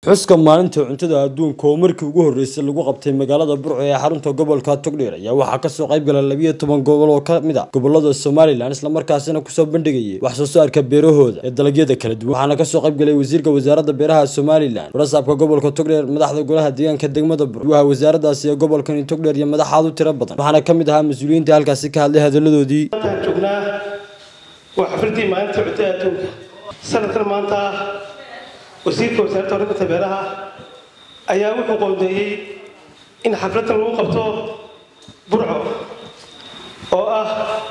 xuska maalinta cuntada adduunka oo markii ugu horreysay lagu qabtay magaalada burco ee xarunta gobolka togdheer ayaa waxaa kasoo qayb gala labiyo toban gobol oo ka mid a gobolada somalilan islamarkaasina kusoo bandhigayay wax soo saarka beerahooda ee dalagyada kala duwan waxaana kasoo qayb galay wasiirka wasaaradda beeraha somalilan warasaabka gobolka togdheer madaxda golaha deegaanka degmada burco gudaha wasaaradaasi ee gobolkani togdheer iyo madaxaad u tiro badan waxaana ka mid ahaa mas-uuliyiinta halkaasi ka hadlay hadaladoodii maantaan joognaa waa xafladii maalinta cuntada adduunka sanadkan maanta wasiirka wasaaradda horumarinta beeraha ayaa wuxuu qoondeeyey in xafladdan lagu qabto burco oo ah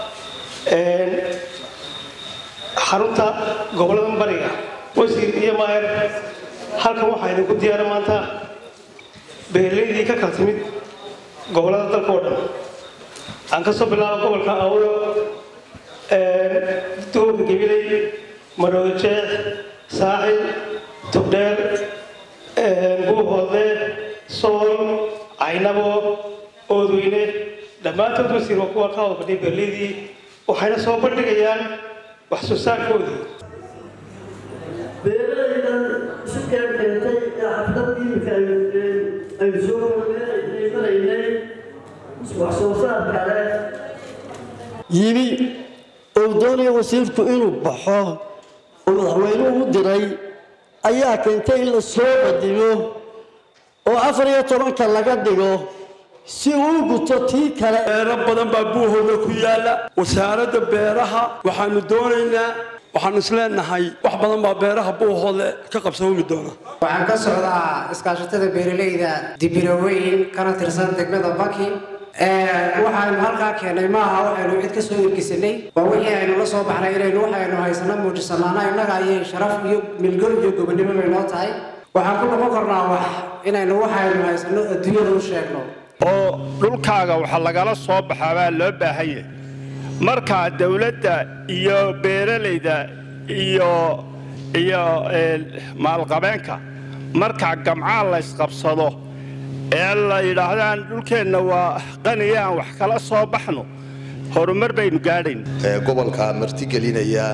xarunta gobollada bariga wasiir iyo maayer halkan waxaa idinku diyaara maanta beeraleydii ka kala timid gobollada dalka oo dhan aan ka soo bilaabo gobolka awlo dowlka gabiley marooda jeex saaxil togdheer buuhoode sool caynabo oodweyne dhammaantood wasiir waa kuwa ka wada fadhiya beerleydii waxayna soo bandhigayaan wax soo saarkoodii beeralaydan isu keen keentay ee xaflad iimika aynu soo iimanaynay wax soo saar kale yimi oo doonaya wasiirku inuu baxo oo madaxweynuhu u diray ayaa keentay in la soo qadimo oo afar iyo tobanka laga dhigo si uu guto tii kale beero badan baa buuhooda ku yaalla wasaaradda beeraha waxaanu doonaynaa waxaanu isleenahay wax badan baa beeraha buuhoode ka qabsoomi doona waxaan ka socdaa iskaashatada beeralayda dibiraweyn kana tirsan degmada baki waxaanu halkaa keenay maaha waxaynu cid ka soo ergisanay waa wixii aynu la soo baxnay inaynu waxaynu haysano muujisanaana innaga ayay sharaf iyo milgol iyo gobonimo bay noo tahay waxaan ku noqon karnaa wax inaynu waxaynu haysano adduunyada u sheegno oo dhulkaaga waxa lagala soo baxaa baa loo baahan yahay markaa dowladda iyo beeralayda iyo iyo maalqabeenka markaa gamcaa la ysqabsado ee la yidhaahdaan dhulkeenna waa qaniya aan wax kala soo baxno horumar baynu gaadhayn gobolka martigelinaya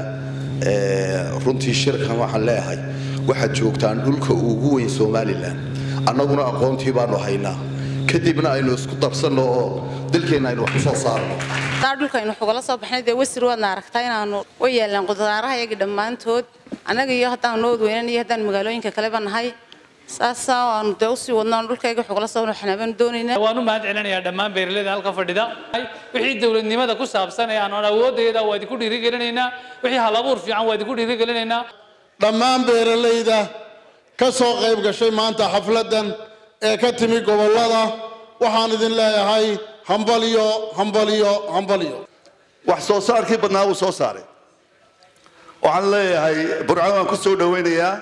runtii shirkan waxaan leeyahay waxaad joogtaan dhulka ugu weyn somalilan annaguna aqoontii baanu haynaa kadibna aynu isku darsanno oo dalkeenna aynu wax ku soo saarno dhulka aynu xugala soo baxnay dee wasir waadna aragtaa inaanu u yeelaan qudaaraha iyagii dhammaantood annaga iyo haddaan nood weynan iyo haddaan magaalooyinka kaleba nahay saasaa aanu dee usii wadnaan dhulkayga xugala soo xanaabaan doonaynaa waan u mahad celinayaa dhammaan beeraleyda halka fadhida wixii dowladnimada ku saabsan ee aan awoodayda waa idinku dhiirigelinaynaa wixii halabuur fiican waa idinku dhiirigelinaynaa dhammaan beeralayda ka soo qayb gashay maanta xafladdan ee ka timi gobollada waxaan idin leeyahay hambaliyo hambaliyo hambaliyo wax soo saarkii badnaa wuu soo saaray waxaan leeyahay burco waan ku soo dhowaynayaa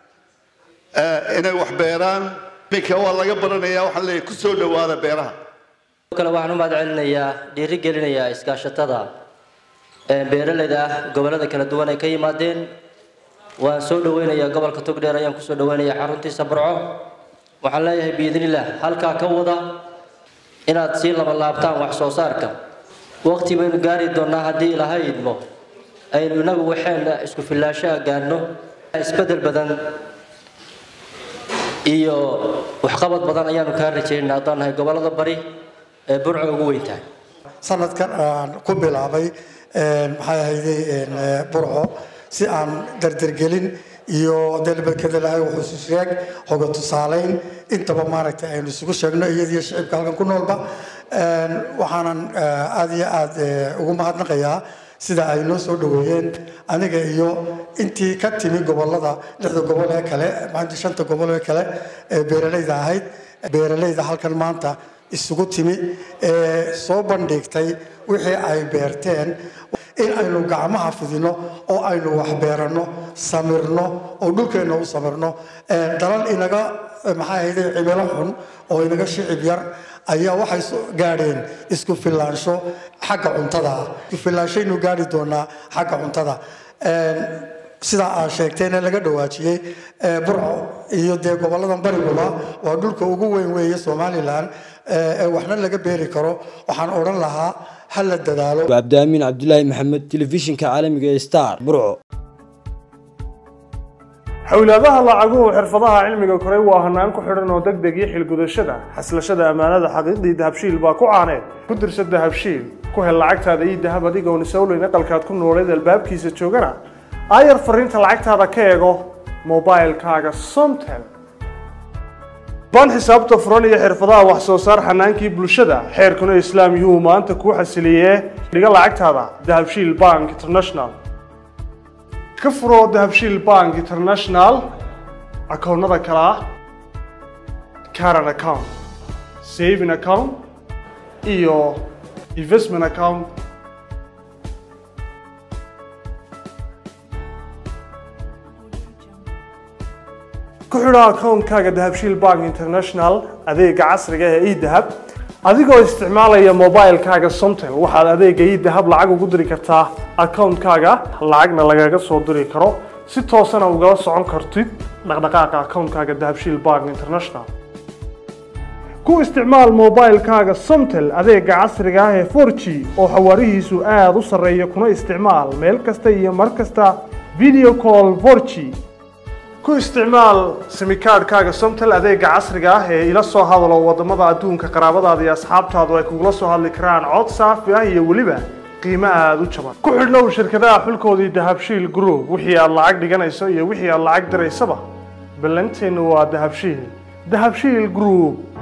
inay wax beeraan iminka waa laga baranayaa waxaan leeyahay ku soo dhowaada beeraha kale waxaan u mahad celinayaa dhiiri gelinayaa iskaashatada beeralayda ah gobollada kala duwan ay ka yimaadeen waan soo dhaweynayaa gobolka togdheer ayaan kusoo dhaweynayaa xaruntiisa burco waxaan leeyahay biidnillaah halkaa ka wada inaad sii labalaabtaan wax soo saarka waqti baynu gaari doonnaa haddii ilaahay idmo aynu inagu waxeenna isku fillaashaha gaadhno isbeddel badan iyo waxqabad badan ayaanu kaa rajaynaa haddaan nahay gobollada bari ee burco ugu weyn tahay sanadkan aan ku bilaabay maxay ahayday burco si aan dardargelin iyo dalbadkadalahay wuxuu sheeg hoga tusaalayn intaba maaragtay aynu isugu sheegno iyadiyo shicibka halkan ku noolba waxaanan aad iyo aad ugu mahadnaqayaa sida ay noo soo dhaweeyeen aniga iyo intii ka timi gobolada lixda gobol ee kale maanta shanta gobol ee kale ee beeralayda ahayd beeralayda halkan maanta isugu timi ee soo bandhigtay wixii ay beerteen in aynu gacmaha fidino oo aynu wax beeranno samirno oo dhulkeenna u samirno dalal inaga maxaa ahayde cimilo xun oo inaga shicib yar ayaa waxay gaadheen isku filaansho xagga cuntada ah isku filaanshaynu gaadhi doonaa xagga cuntada sidaa aad sheegtayna laga dhawaajiyey burco iyo dee gobolladan bariguba waa dhulka ugu weyn weeye somalilan ee waxna laga beeri karo waxaan odhan lahaa ha la dadaalo cabdiaamin cabdulaahi maxamed telefishinka caalamiga ee star burco xowlaadaha lacaguhu xirfadaha cilmiga koray waa hanaan ku xidhan oo deg deg iyo xilgudashada xaslashada ammaanada xaqiiqdii dahabshiil baa ku caaneed ku dirsa dahabshiil ku hel lacagtaada iyo dahab adigoon isowleyn aqalkaad ku nooleed albaabkiisa joogana aayar fariinta lacagtaada ka eego mobilkaaga somtel baan xisaabta furan iyo xirfadaha wax soo saar xanaankii bulshada xeerkuna islaam yuhu maanta kuu xasiliyee dhiga lacagtaada dahabshiil bank international ka furo dahabshiil bank international akoonnada kale ah caran account saving account iyo investment account ku xidho akoonkaaga dahabshiil bank international adeega casriga ee edahab adigoo isticmaalaya mobilkaaga somtel waxaad adeega edahab lacag ugu diri kartaa akoonkaaga lacagna lagaga soo diri karo si toosana ugala socon kartid dhaqdhaqaaqa akoonkaaga dahabshiil bank international ku isticmaal mobilkaaga somtel adeega casriga ah ee 4g oo xawaarihiisu aada u sarreeya kuna isticmaal meel kasta iyo mar kasta video call 4g ku isticmaal simikaadhkaaga somtel adeega casriga ah ee ila soo hadalo wadamada adduunka qaraabadaada iyo asxaabtaadu ay kugula soo hadli karaan cod saafi ah iyo weliba qiimo aada u jaban ku xidhnow shirkadaha xulkoodii dahabshiil group wixii aad lacag dhiganayso iyo wixii aad lacag diraysaba ballanteennu waa dahabshiil dahabshiil group